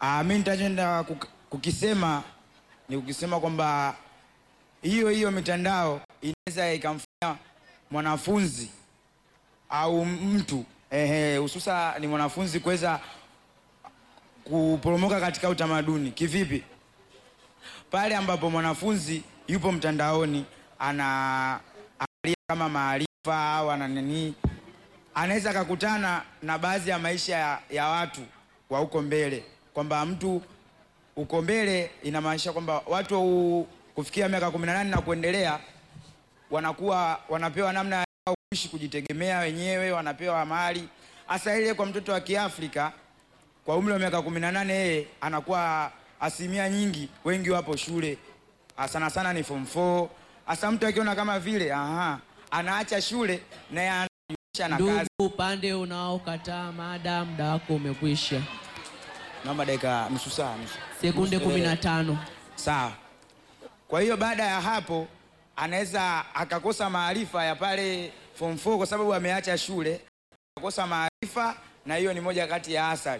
Ah, mimi nitaenda kuk- kukisema ni kukisema kwamba hiyo hiyo mitandao inaweza ikamfanya mwanafunzi au mtu ehe, hususa ni mwanafunzi kuweza kuporomoka katika utamaduni. Kivipi? Pale ambapo mwanafunzi yupo mtandaoni ana angalia kama maarifa au ana nini, anaweza akakutana na baadhi ya maisha ya, ya watu wa huko mbele, kwamba mtu uko mbele, inamaanisha kwamba watu u- kufikia miaka 18 na kuendelea wanakuwa wanapewa namna ya kuishi kujitegemea wenyewe, wanapewa mali hasa ile. Kwa mtoto wa Kiafrika kwa umri wa miaka 18 yeye anakuwa asilimia nyingi, wengi wapo shule, Ah, sana sana ni form 4. Hasa mtu akiona kama vile aha, anaacha shule na yeye anajihusisha na kazi. Ndugu upande unaokataa mada, muda wako umekwisha. Naomba dakika nusu saa, nusu Sekunde nusu- 15. Sawa. Kwa hiyo baada ya hapo anaweza akakosa maarifa ya pale form 4 kwa sababu ameacha shule, akakosa maarifa, na hiyo ni moja kati ya athari.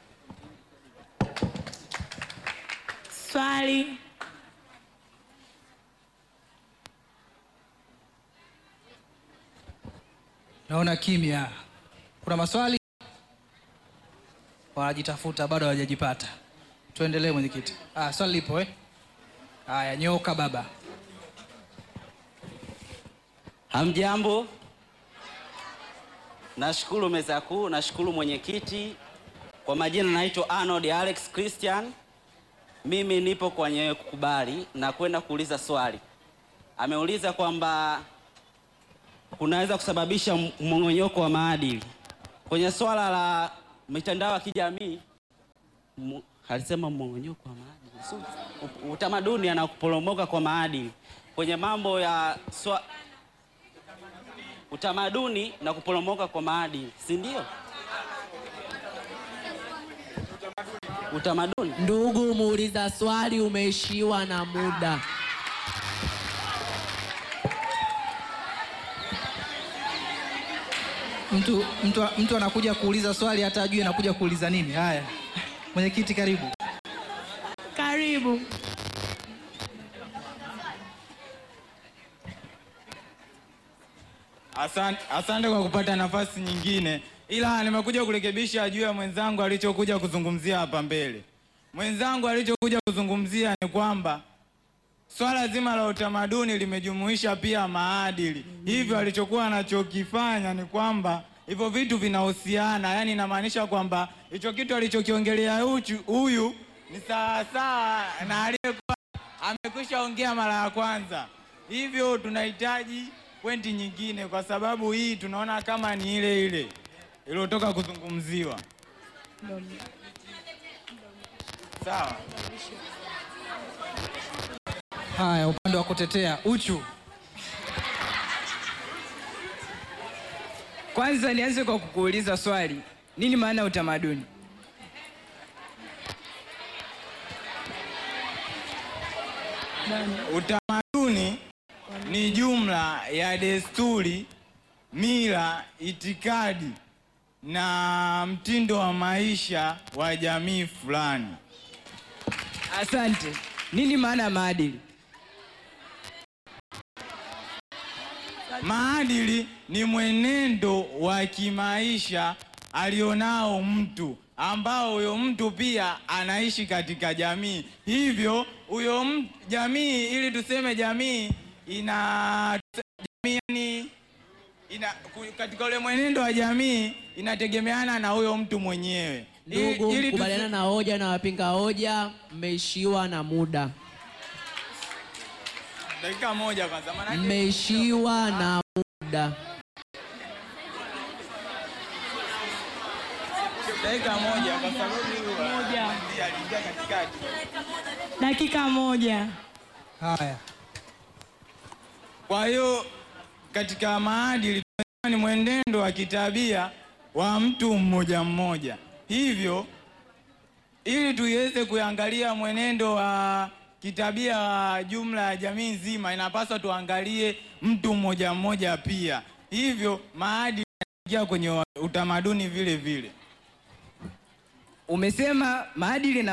Swali. Naona kimya. Kuna maswali? Wanajitafuta bado hawajajipata. Tuendelee mwenyekiti. Ah, swali lipo eh? Haya, nyoka baba. Hamjambo, nashukuru meza kuu, nashukuru mwenyekiti. Kwa majina naitwa Arnold Alex Christian, mimi nipo kwenye kukubali na kwenda kuuliza swali. Ameuliza kwamba kunaweza kusababisha mmong'onyoko wa maadili kwenye swala la mitandao ya kijamii. mu- Alisema mmong'onyoko wa maadili, si u- utamaduni na kuporomoka kwa maadili kwenye mambo ya swa, utamaduni na kuporomoka kwa maadili, si ndio? Utamaduni. Ndugu muuliza swali, umeishiwa na muda. Mtu, mtu, mtu anakuja kuuliza swali hata ajui anakuja kuuliza nini. Haya, mwenyekiti karibu. Karibu. Asante, asante kwa kupata nafasi nyingine, ila nimekuja kurekebisha juu ya mwenzangu alichokuja kuzungumzia hapa mbele. Mwenzangu alichokuja kuzungumzia ni kwamba swala zima la utamaduni limejumuisha pia maadili. Hivyo alichokuwa anachokifanya ni kwamba hivyo vitu vinahusiana, yaani inamaanisha kwamba hicho kitu alichokiongelea huchu- huyu ni sawasawa na aliyekuwa amekwisha ongea mara ya kwanza. Hivyo tunahitaji pointi nyingine, kwa sababu hii tunaona kama ni ile ile iliyotoka kuzungumziwa. Sawa. Haya, upande wa kutetea Uchu. Kwanza nianze kwa kukuuliza swali, nini maana ya utamaduni? Utamaduni ni jumla ya desturi, mila, itikadi na mtindo wa maisha wa jamii fulani. Asante. Nini maana ya maadili? Maadili ni mwenendo wa kimaisha alionao mtu ambao huyo mtu pia anaishi katika jamii. Hivyo huyo m- jamii, ili tuseme jamii ina jamii yani, ina ku- katika ule mwenendo wa jamii inategemeana na huyo mtu mwenyewe. I- Ndugu, ili tusi- mkubaliana na hoja na wapinga hoja, mmeishiwa na muda. dakika moja kwanza, maanake Mmeishiwa na muda. dakika moja kwa sababu huyu Moja. ndiye aliingia katikati. Dakika moja. Haya, Kwa hiyo katika maadili tunasema ni mwenendo wa kitabia wa mtu mmoja mmoja. Hivyo ili tuiweze kuangalia mwenendo wa kitabia wa jumla ya jamii nzima, inapaswa tuangalie mtu mmoja mmoja pia. Hivyo maadili yanaingia kwenye wa- utamaduni vile vile. Umesema maadili na